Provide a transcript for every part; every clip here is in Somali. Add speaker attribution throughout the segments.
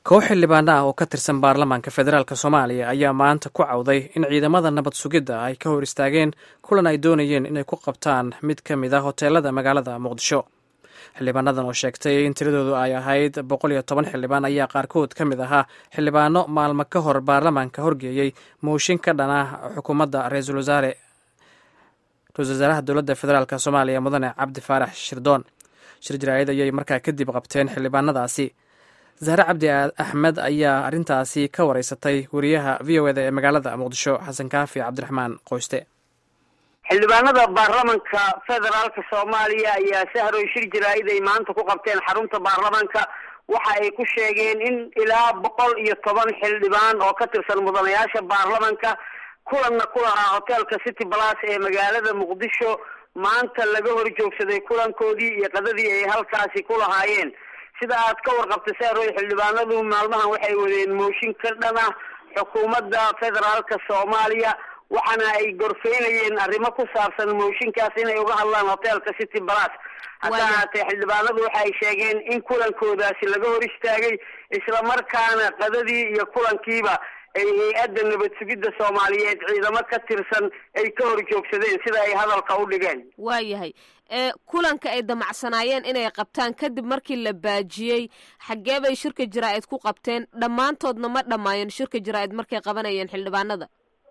Speaker 1: koox xildhibaano ah oo ka tirsan baarlamaanka federaalk soomaaliya ayaa maanta ku cawday in ciidamada nabad sugidda ay ka hor istaageen kulan ay doonayeen inay ku qabtaan mid ka mid a hoteelada magaalada muqdisho xildhibaanadan oo sheegtay in tiradoodu ay ahayd boqol iyo toban xildhibaan ayaa qaarkood ka mid ahaa xildhibaano maalmo ka hor baarlamaanka horgeeyey mooshin ka dhan ah xukuumadda ra-iisul wasaare ra-isul wasaaraha dowladda federaalk soomaaliya mudane cabdi faarax shirdoon shir jaraa'id ayay markaa kadib qabteen xildhibaanadaasi zahre cabdi axmed ayaa arrintaasi ka wareysatay wariyaha v o eda ee magaalada muqdisho xasan kaafi cabdiraxmaan qoyste
Speaker 2: xildhibaanada baarlamanka federaalka soomaaliya ayaa sahroy shir jaraa'id ay maanta ku qabteen xarunta baarlamanka waxa ay ku sheegeen in ilaa boqol iyo toban xildhibaan oo ka tirsan mudanayaasha baarlamanka kulanna ku lahaa hoteelka city balas ee magaalada muqdisho maanta laga hor joogsaday kulankoodii iyo qadadii ay halkaasi ku lahaayeen sida aad ka warqabtay saaroy xildhibaanadu maalmahan waxay wadeen mooshin ka dhan ah xukuumadda federaalka soomaaliya waxaana ay gorfeynayeen arrimo ku saabsan mooshinkaas inay uga hadlaan hoteelka city balas hadda ahaatee xildhibaanadu waxa ay sheegeen in kulankoodaasi laga hor istaagay islamarkaana qadadii iyo kulankiiba ay hay-adda nabad sugidda soomaaliyeed ciidamo ka tirsan ay ka hor joogsadeen sida ay hadalka u dhigeen
Speaker 3: waayahay kulanka ay damacsanaayeen inay qabtaan kadib markii la baajiyey xaggee bay shirka jaraa-id ku qabteen dhammaantoodna ma dhammaayeen shirka jaraa-id markay qabanayeen xildhibaanada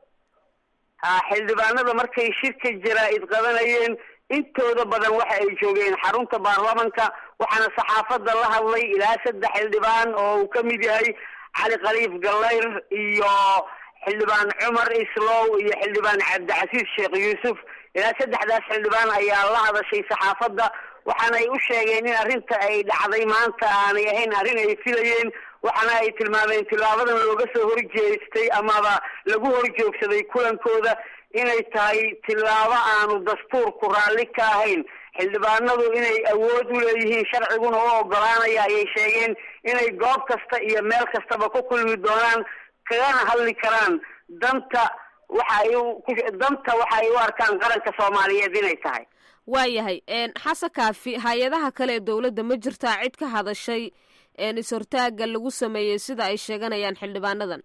Speaker 2: ha xildhibaanada markay shirka jaraa-id qabanayeen intooda badan waxa ay joogeen xarunta baarlamanka waxaana saxaafadda la hadlay ilaa saddex xildhibaan oo uu ka mid yahay cali khaliif gallayr iyo xildhibaan cumar islow iyo xildhibaan cabdicasiis sheekh yuusuf ilaa saddexdaas xildhibaan ayaa la hadashay saxaafadda waxaana ay u sheegeen in arrinta ay dhacday maanta aanay ahayn arrin ay filayeen waxaana ay tilmaameen tilaabadan looga soo horjeestay amaba lagu horjoogsaday kulankooda inay tahay tilaabo aanu dastuurku raalli ka ahayn xildhibaanadu inay awood u leeyihiin sharciguna u ogolaanaya ayay sheegeen inay goob kasta iyo meel kastaba ku kulmi doonaan kagana hadli karaan danta waxa ay danta waxa ay u arkaan qaranka soomaaliyeed inay tahay
Speaker 3: waayahay xasan kaafi hay-adaha kale ee dowladda ma jirtaa cid ka hadashay is-hortaaga lagu sameeyey sida ay sheeganayaan xildhibaanadan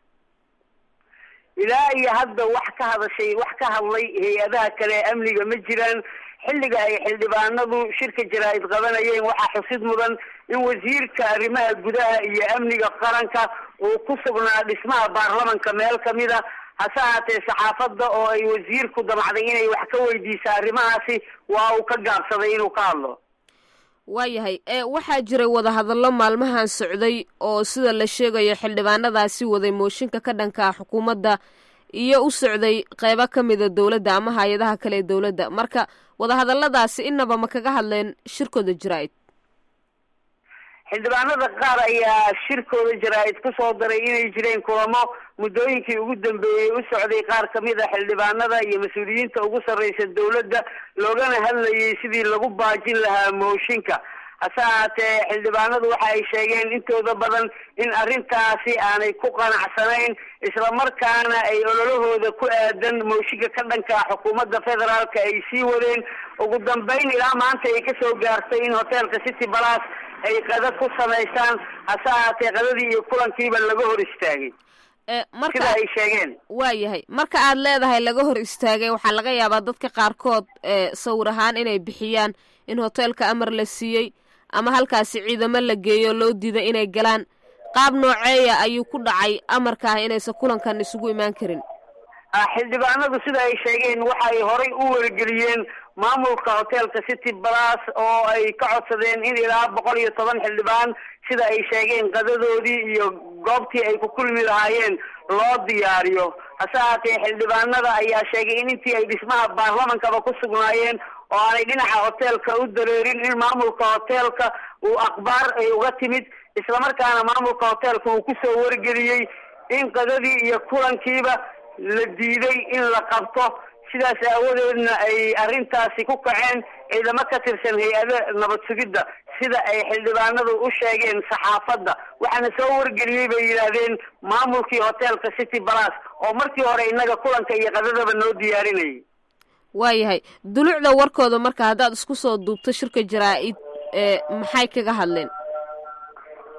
Speaker 2: ilaa iyo hadda wax ka hadashay wax ka hadlay hay-adaha kale ee amniga ma jiraan xilliga ay xildhibaanadu shirka jaraa-id qabanayeen waxaa xusid mudan in wasiirka arrimaha gudaha iyo amniga qaranka uu ku sugnaa dhismaha baarlamanka meel kamid a hase ahaatee saxaafadda oo ay wasiirku damacday inay wax ka weydiisa arrimahaasi waa uu ka gaabsaday inuu ka hadlo
Speaker 3: waayahay waxaa jiray wadahadallo maalmahan socday oo sida la sheegayo xildhibaanadaasi waday mooshinka ka dhanka xukuumadda iyo u socday qeybo ka mida dowladda ama hay-adaha kale ee dowladda marka wadahadalladaasi inaba ma kaga hadleen shirkooda jaraa-id
Speaker 2: xildhibaanada qaar ayaa shirkooda jaraa-id kusoo daray inay jireen kulamo muddooyinkii ugu dambeeyey u socday qaar kamid a xildhibaanada iyo mas-uuliyiinta ugu sarreysa dowladda loogana hadlayay sidii lagu baajin lahaa mooshinka hase ahaatee xildhibaanadu waxa ay sheegeen intooda badan in arrintaasi aanay ku qanacsanayn islamarkaana ay ololahooda ku aadan mooshinka ka dhanka xukuumadda federaalka ay sii wadeen ugu dambeyn ilaa maanta ay kasoo gaartay in hoteelka city balas ay qada ku samaysaan hase ahaatee qadadii iyo kulankiiba laga hor istaagay sida ay sheegeen
Speaker 3: waayahay marka aad leedahay laga hor istaagay waxaa laga yaabaa dadka qaarkood sawir ahaan inay bixiyaan in hoteelka amar la siiyey ama halkaasi ciidamo la geeyo loo diiday inay galaan qaab nooceeya ayuu ku dhacay amarka ah inaysan kulankan isugu imaan karin
Speaker 2: xildhibaanadu sida ay sheegeen waxay horay u wargeliyeen maamulka hoteelka city balas oo ay ka codsadeen in ilaa boqol iyo toban xildhibaan sida ay sheegeen qadadoodii iyo goobtii ay ku kulmi lahaayeen loo diyaariyo hase ahaatee xildhibaanada ayaa sheegay in intii ay dhismaha baarlamankaba ku sugnaayeen oo aanay dhinaca hoteelka u dareerin in maamulka hoteelka uu akhbaar ay uga timid islamarkaana maamulka hoteelka uu kusoo wargeliyey in qadadii iyo kulankiiba la diiday in la qabto sidaas aawadeedna ay arrintaasi ku kaceen ciidamo ka tirsan hay-ada nabad sugidda sida ay xildhibaanadu u sheegeen saxaafadda waxaana soo wargeliyey bay yidhaahdeen maamulkii hoteelka city balas oo markii hore innaga kulanka iyo qadadaba noo diyaarinayay
Speaker 3: waayahay dulucda warkooda marka haddaad isku soo duubto shirka jaraa-id maxay kaga hadleen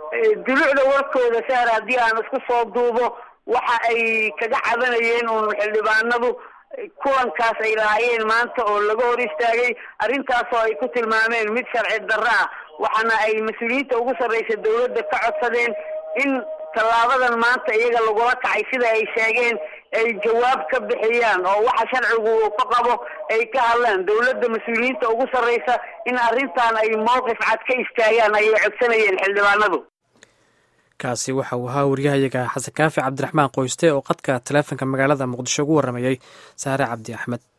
Speaker 2: dulucda warkooda sahar haddii aan isku soo duubo waxa ay kaga cabanayeen uun xildhibaanadu kulankaas ay lahaayeen maanta oo laga hor istaagay arrintaasoo ay ku tilmaameen mid sharci darro ah waxaana ay mas-uuliyiinta ugu sarreysa dawladda ka codsadeen in tallaabadan maanta iyaga lagula kacay sida ay sheegeen ay jawaab ka bixiyaan oo waxa sharcigu uu ka qabo ay ka hadlaan dawladda mas-uuliyiinta ugu sarreysa in arrintan ay mowqif cad ka istaagaan ayay codsanayeen xildhibaanadu
Speaker 1: kaasi waxa uu ahaa waryahayaga xasan kaafi cabdiraxmaan qoyste oo qadka taleefonka magaalada muqdisho ugu warramayey saare cabdi axmed